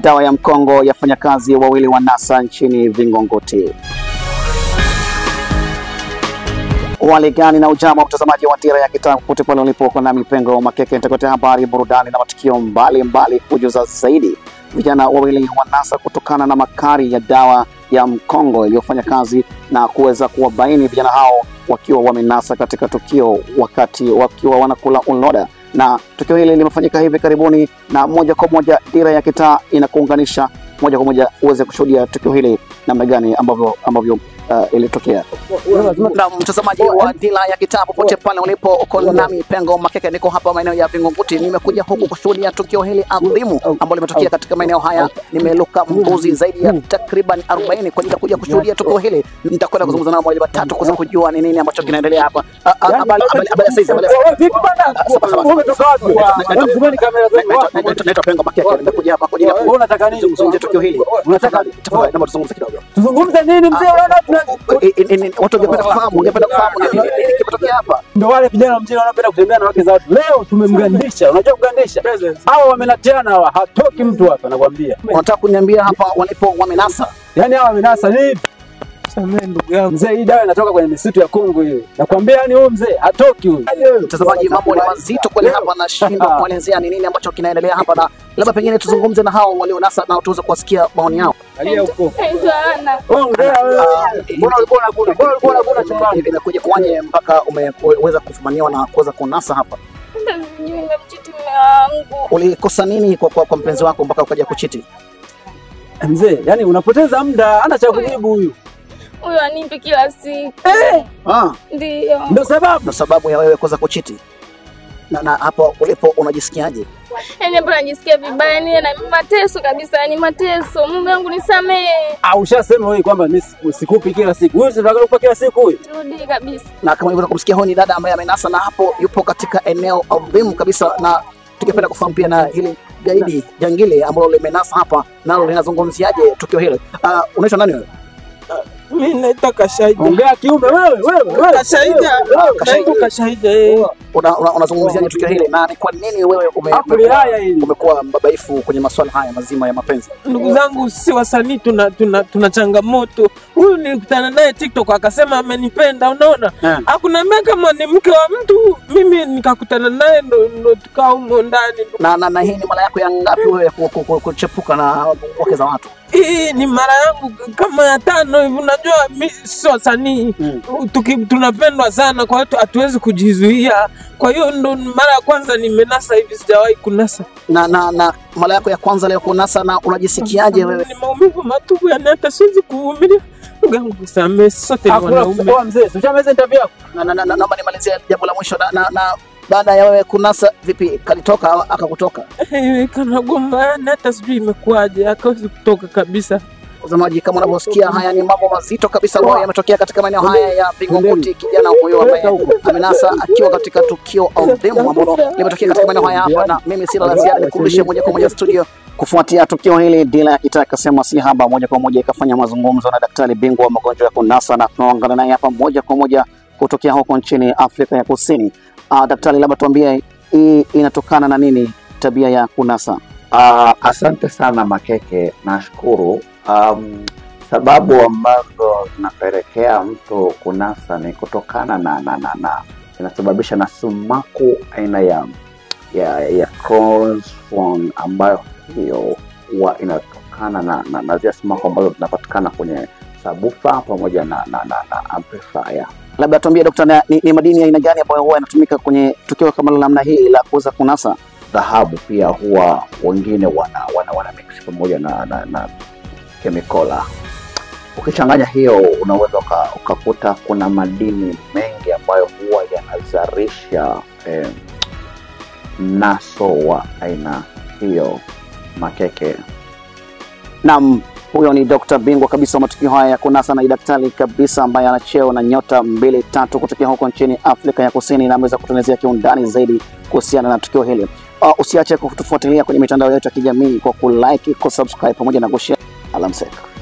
dawa ya mkongo ya wafanyakazi wawili wa NASA nchini Vingunguti. Wali gani na ujambo mtazamaji wa Dira ya Kitaa popote pale ulipo, uko nami Pengo Makeke nitakuletea habari, burudani na matukio mbalimbali kujuza zaidi vijana wawili wa NASA kutokana na makali ya dawa ya mkongo iliyofanya kazi na kuweza kuwabaini vijana hao wakiwa wamenasa katika tukio wakati wakiwa wanakula uloda, na tukio hili limefanyika hivi karibuni, na moja kwa moja Dira ya Kitaa inakuunganisha moja kwa moja uweze kushuhudia tukio hili namna gani ambavyo ambavyo uh, ilitokea. Na mtazamaji wa Dira ya Kitaa popote pale ulipo, uko nami Pengo Makeke, niko hapa maeneo ya Vingunguti. Nimekuja huku kushuhudia tukio hili adhimu ambalo limetokea katika maeneo haya. Nimeluka mbuzi zaidi ya takriban 40 kwa ajili ya kuja kushuhudia tukio hili. Nitakwenda kuzungumza nao moja matatu kuweza kujua ni nini ambacho kinaendelea hapa. Ah, ah, Habari habari- habari ya saizi, habari ya saizi. Naitwa- Naitwa Pengo Makeke, nimekuja hapa kwa ajili ya Unataka nini? kuzungumzia tukio hili. Unataka Tafadhali, naomba tuzungumze kidogo. tuzungumze nini mzee? Unaona tuna- I- i- i- Watu wangependa kufahamu, wangependa kufahamu ni nini nini kimetokea hapa. Ndio wale vijana mjini wanapenda kutembea na wake za watu. Leo tumemgandisha. Unajua kugandisha? Hawa wamenatiana hawa, hatoki mtu hapa nakwambia. Unataka kuniambia hapa walipo wamenasa? Yaani hawa wamenasa ni Samee ndugu yangu. Mzee, hii dawa inatoka kwenye misitu ya Kongo hiyo. Nakwambia yani huyu mzee hatoki huyu. Mtazamaji, mambo ni mazito kweli hapa, nashindwa kuelezea ni nini ambacho kinaendelea hapa, na labda pengine tuzungumze na hao walionasa na tuweze kuwasikia maoni yao. Alia huko. Naitwa Ana. Ongea wewe. Mbona ulikuwa unakula? Mbona ulikuwa unakula chumbani? Imekuja kuwaje mpaka umeweza kufumaniwa na kuweza kunasa hapa? Hata sijui nimemchiti mume wangu. Ulikosa nini kwa, kwa, kwa mpenzi wako mpaka ukaja kuchiti? Mzee, yani unapoteza muda, hana cha kujibu huyu. Huyo anipi kila siku. Ah, Ndio. Ndio sababu. ndo sababu ya wewe kuweza kuchiti. Na, na hapo ulipo unajisikiaje? Yaani hapo najisikia vibaya, yani na mateso kabisa, yani mateso. Mume wangu nisamehe. Ah, ushasema wewe kwamba mimi siku- sikupi kila siku. Huyu si unataka kupa kila siku huyu. Rudi kabisa. na kama ulivyoweza kumsikia huyu ni dada ambaye amenasa na hapo yupo katika eneo adhimu kabisa, na tungependa kufahamu pia na hili gaidi jangili ambalo limenasa hapa nalo linazungumziaje tukio hili. Uh, unaitwa nani wewe? Mimi naitwa Kashaida. Ongea kiume wewe, wewe, wewe. Kashaida. Naitwa Kashaida. eh. Una- una- Unazungumziaje tukio hili na ni kwa nini wewe ume, Hapo umekuwa- haya hili. umekuwa mbabaifu kwenye masuala haya mazima ya mapenzi? Ndugu zangu si wasanii tuna, tuna, tuna changamoto. Huyu nilikutana naye TikTok akasema amenipenda, unaona? Eh. Hakuniambia kama ni mke wa mtu, mimi nikakutana naye ndo, ndo tukaa humo ndani. Na, na, na hii ni mara yako ya ngapi wewe ku- ku- ku- kuchepuka na wake za watu? Hii ni mara yangu kama ya tano hivi. Unajua mi si wasanii Mm. Tuki, tunapendwa sana, kwa hiyo hatuwezi kujizuia. Kwa hiyo ndo mara ya kwanza nimenasa hivi, sijawahi kunasa. Na, na, na mara yako ya kwanza leo kunasa, na unajisikiaje wewe? Ni maumivu matupu, yani hata siwezi kuvumilia. Ndugu yangu nisamehe, sote ni Hakuna wanaume. kusokoa mzee. Si ushamaliza interview yako? na, na, na, na, naomba nimalizie jambo la mwisho na, na, na baada ya wewe kunasa vipi, kalitoka au akakutoka? Eh, Kanagoma yani hata sijui imekuwaje, akawezi kutoka kabisa. Watazamaji, kama unavyosikia, haya ni mambo mazito kabisa ambayo yametokea katika maeneo haya ya Vingunguti. Kijana huyo ambaye amenasa akiwa katika tukio adhimu ambalo limetokea katika maeneo haya hapa, na mimi sina la ziada, nikurudishe moja kwa moja studio. Kufuatia tukio hili, Dira ya Kitaa ikasema si haba, moja kwa moja ikafanya mazungumzo na daktari bingwa wa magonjwa ya kunasa, na tunaungana naye hapa moja kwa moja kutokea huko nchini Afrika ya Kusini. Uh, daktari, labda tuambie hii inatokana na nini tabia ya kunasa? Ah, asante sana Makeke, nashukuru. Um, sababu ambazo zinapelekea mtu kunasa ni kutokana na na na, na inasababisha na sumaku aina ya ya, ya Crohn's form ambayo hiyo huwa inatokana na, na, na zile sumaku ambazo zinapatikana kwenye sabufa pamoja na, na, na, na amplifier. labda tuambie dokta, na- ni, ni madini ya aina gani ambayo huwa yanatumika kwenye tukio kama la namna hii la kuweza kunasa? dhahabu pia huwa wengine wana wana, wana mix pamoja na, na, na kemikola. Ukichanganya hiyo unaweza uka- ukakuta kuna madini mengi ambayo huwa yanazalisha eh, mnaso wa aina hiyo makeke. Naam, huyo ni dokta bingwa kabisa wa matukio haya ya kunasa na ni daktari kabisa ambaye ana cheo na nyota mbili tatu kutokea huko nchini Afrika ya Kusini na ameweza kutuelezea kiundani zaidi kuhusiana na tukio hili. Uh, usiache kutufuatilia kwenye mitandao yetu ya kijamii kwa kulike, kusubscribe pamoja na kushare. Alamsek.